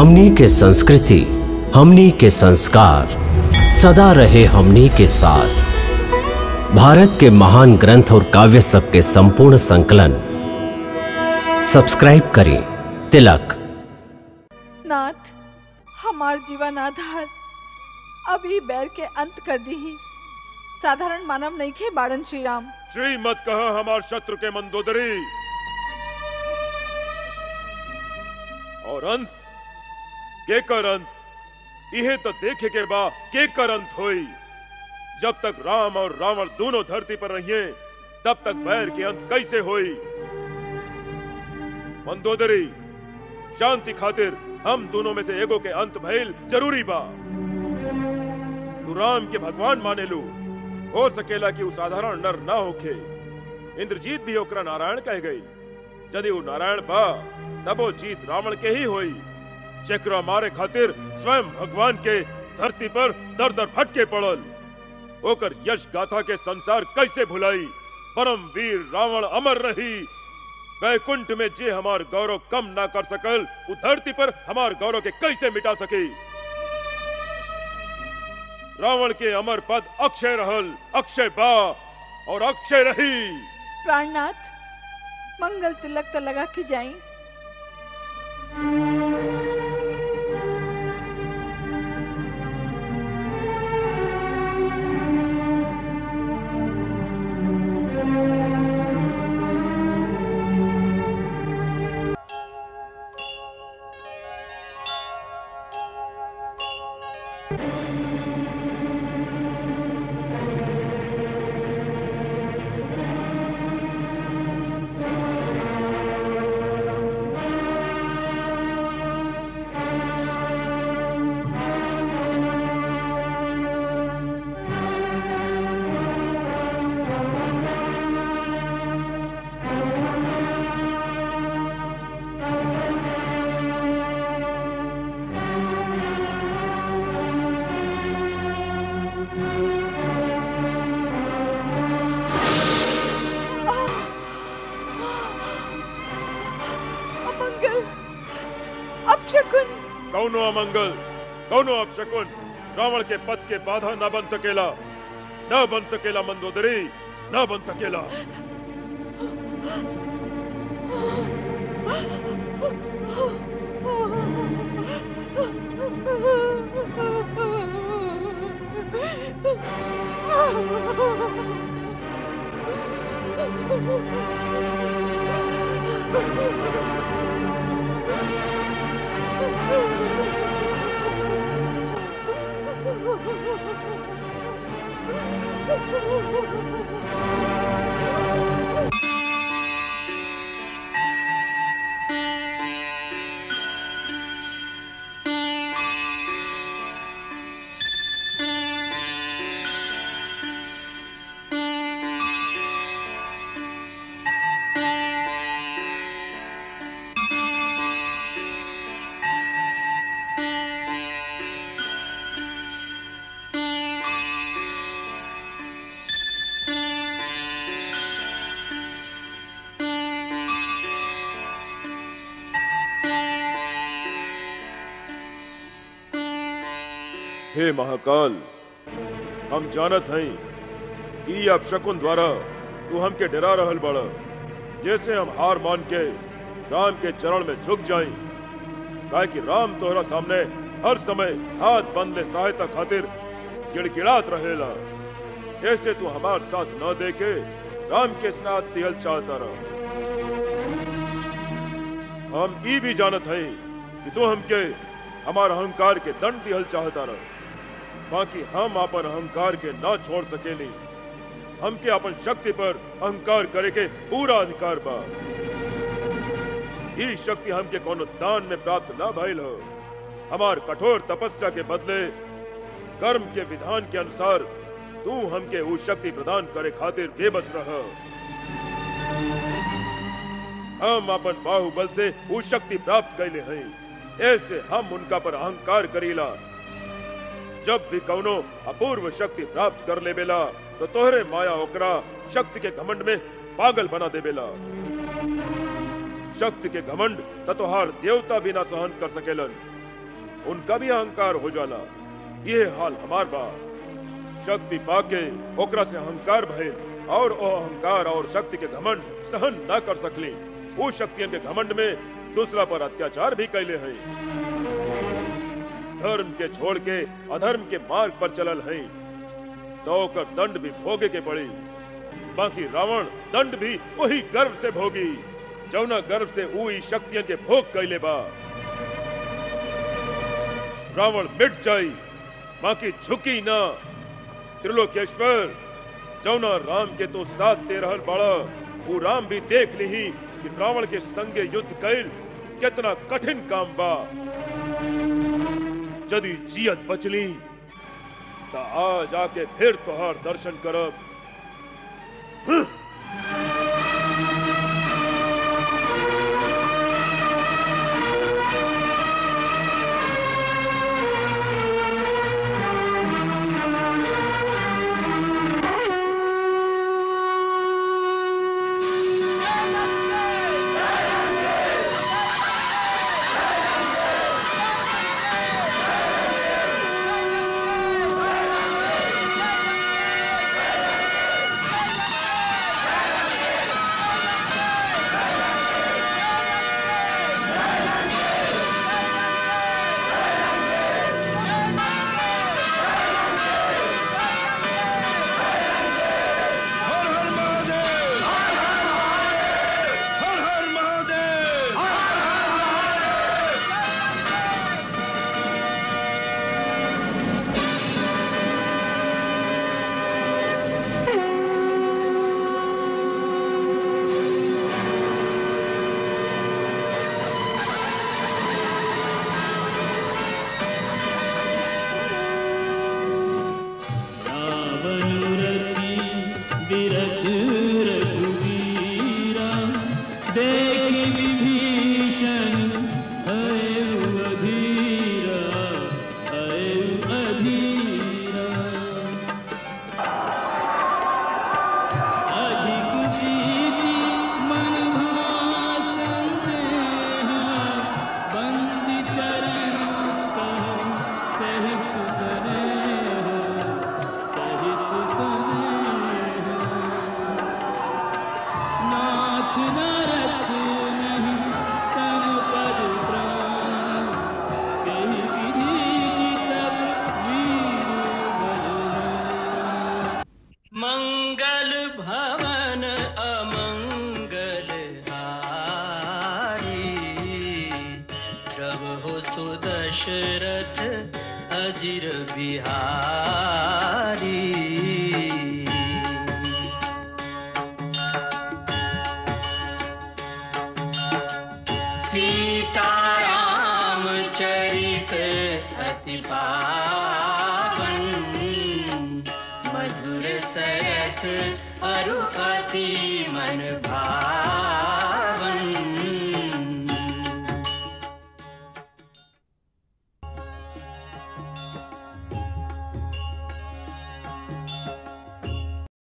हमनी के संस्कृति हमनी के संस्कार सदा रहे हमनी के साथ भारत के महान ग्रंथ और काव्य सब के संपूर्ण संकलन सब्सक्राइब करें तिलक नाथ हमार जीवन आधार अब ई बैर के अंत कर दी साधारण मानव नहीं खे बाड़न श्री राम श्री मत कह हमार शत्रु के मंदोदरी और अंत के कर अंत इहे तो देखे के बा के कर अंत होई जब तक राम और रावण दोनों धरती पर रहिए तब तक बैर के अंत कैसे होई मंदोदरी शांति खातिर हम दोनों में से एगो के अंत भइल जरूरी बा तू राम के भगवान माने लू हो सकेला कि उ साधारण नर ना होखे इंद्रजीत भी ओकरा नारायण कह गई यदि वो नारायण बा तब वो जीत रावण के ही होई चक्रा मारे खातिर स्वयं भगवान के धरती पर दर दर भटके पड़ल ओकर यश गाथा के संसार कैसे भुलाई परम वीर रावण अमर रही वैकुंठ में जे हमार गौरव कम ना कर सकल उ धरती पर हमार गौरव के कैसे मिटा सके रावण के अमर पद अक्षय रहल अक्षय बा और अक्षय रही प्राणनाथ मंगल तिलक त लगा के जाई अमंगल अपशकुन कौनो अमंगल कौनो अपशकुन रावण के पद के बाधा न बन सकेला न बन सकेला मंदोदरी न बन सकेला हे महाकाल हम जानत हई कि अब शकुन द्वारा तू हमके डरा रहल बड़ा जैसे हम हार मान के राम के चरण में झुक जाई काहे कि राम तोहरा सामने हर समय हाथ बंदले सहायता खातिर गिड़गिड़ात रहेला ऐसे तू हमार साथ न दे के राम के साथ दिहल चाहता रह हम ई भी जानत हई कि तू हमके हमार अहंकार के दंड दिहल चाहता रह बाकी हम अपन अहंकार के ना छोड़ सकेली हमके अपन शक्ति पर अहंकार करे के पूरा अधिकार बा ई शक्ति हमके कोनो दान में प्राप्त ना भइल हो हमार कठोर तपस्या के बदले कर्म के विधान के अनुसार तू हमके वो शक्ति प्रदान करे खातिर बेबस रह हम अपन बाहुबल से वो शक्ति प्राप्त कैले हई ऐसे हम उनका पर अहंकार करीला जब भी कौनो अपूर्व शक्ति प्राप्त कर लेबेला तो तोहरे माया ओकरा शक्ति के घमंड में पागल बना देबेला शक्ति के घमंड त तोहार देवता भी ना सहन कर सकेलन उनका भी अहंकार हो जाला ये हाल हमार बा शक्ति पाके ओकरा से अहंकार भइल और ओ अहंकार और शक्ति के घमंड सहन न कर सकली वो शक्तियन के घमंड में दूसरा पर अत्याचार भी कैले हैं धर्म के छोड़ के अधर्म के मार्ग पर चलल हैं तो ओकर दंड भी भोगे के पड़ी बाकी रावण दंड भी वही गर्व से भोगी जौना गर्व से ऊ ई शक्तियन के भोग कैले बा रावण मिट जाई बाकी झुकी ना त्रिलोकेश्वर जौना राम के तो साथ दे रहल बाड़ा वो राम भी देख ली कि रावण के संगे युद्ध कैल कितना कठिन काम बा यदि जियत बचली त आज आके फिर तोहार दर्शन करब हर हर महादेव हर हर महादेव रावणुरति विरथ रघुवीरा देखि विभीषण हयउ अधीरा हयउ अधीरा अधिक प्रीति मन भासन देहा बंदी चरण कह सहित सनेह सहित सनेह नाथ नरथ नहीं तन पद प्राण कही विधि तब वीर बलवान मंगल भवन अमंगल हारी प्रभु सुदशरथ अजिर बिहारी सीताराम चरित अति पावन मधुर सरस अरु अति मन भावन